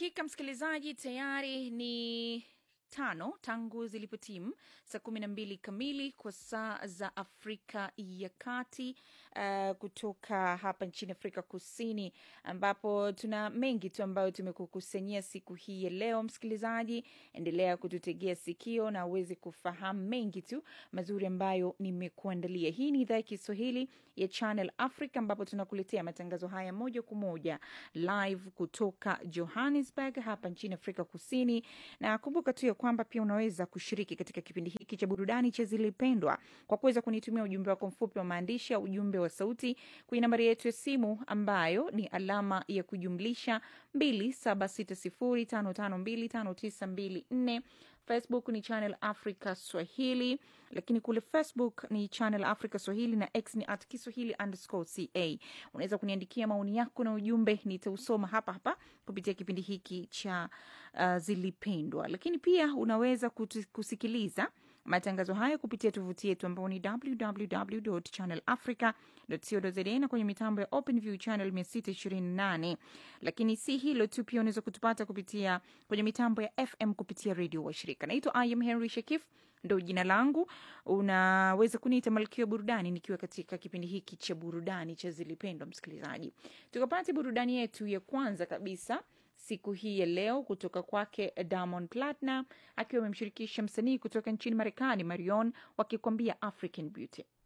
Dakika msikilizaji, tayari ni tano tangu zilipotimu saa kumi na mbili kamili kwa saa za Afrika ya Kati, uh, kutoka hapa nchini Afrika Kusini, ambapo tuna mengi tu ambayo tumekukusanyia siku hii ya leo. Msikilizaji, endelea kututegea sikio na uweze kufahamu mengi tu mazuri ambayo nimekuandalia. Hii ni idhaa ya Kiswahili ya Channel Africa, ambapo tunakuletea matangazo haya moja kwa moja live kutoka Johannesburg hapa nchini Afrika Kusini, na kumbuka tu ya kwamba pia unaweza kushiriki katika kipindi hiki cha burudani cha Zilipendwa kwa kuweza kunitumia ujumbe wako mfupi wa maandishi au ujumbe wa sauti kwenye nambari yetu ya simu ambayo ni alama ya kujumlisha 276055259254. Facebook ni Channel Africa Swahili, lakini kule Facebook ni Channel Africa Swahili na X ni at Kiswahili underscore ca. Unaweza kuniandikia maoni yako na ujumbe, nitausoma hapa hapa kupitia kipindi hiki cha uh, Zilipendwa. Lakini pia unaweza kutu, kusikiliza matangazo haya kupitia tovuti yetu ambao ni www.channelafrica.co.za na kwenye mitambo ya OpenView channel 628. Lakini si hilo tu, pia unaweza kutupata kupitia kwenye mitambo ya FM kupitia redio wa shirika. Naitwa I am Henry Shakif, ndo jina langu. Unaweza kuniita malkia burudani nikiwa katika kipindi hiki cha burudani cha Zilipendwa. Msikilizaji, tukapate burudani yetu ya kwanza kabisa siku hii ya leo kutoka kwake Diamond Platnumz akiwa amemshirikisha msanii kutoka nchini Marekani Marion wakikwambia African Beauty.